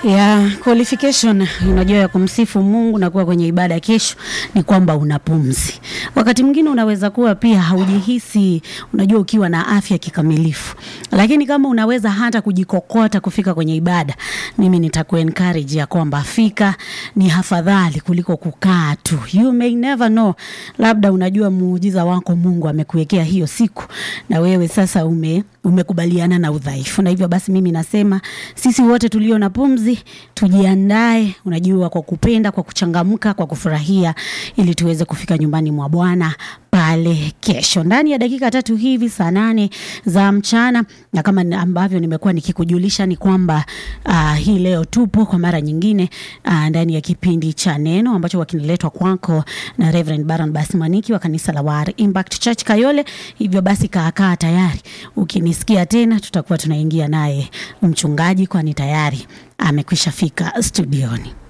ya qualification unajua ya kumsifu Mungu na kuwa kwenye ibada kesho ni kwamba una pumzi. Wakati mwingine unaweza kuwa pia haujihisi, unajua ukiwa na afya kikamilifu, lakini kama unaweza hata kujikokota kufika kwenye ibada, mimi nitaku encourage ya kwamba fika, ni afadhali kuliko kukaa tu. You may never know, labda unajua muujiza wako Mungu amekuwekea hiyo siku, na wewe sasa ume umekubaliana na udhaifu, na hivyo basi mimi nasema sisi wote tulio na pumzi tujiandae, unajua, kwa kupenda, kwa kuchangamka, kwa kufurahia, ili tuweze kufika nyumbani mwa Bwana pale kesho ndani ya dakika tatu hivi saa nane za mchana, na kama ni- ambavyo nimekuwa nikikujulisha ni kwamba uh, hii leo tupo kwa mara nyingine uh, ndani ya kipindi cha neno ambacho wakiniletwa kwako na Reverend Baron Basmaniki wa kanisa la War Impact Church Kayole. Hivyo basi kaakaa tayari, ukinisikia tena tutakuwa tunaingia naye mchungaji, kwani tayari amekwisha fika studioni.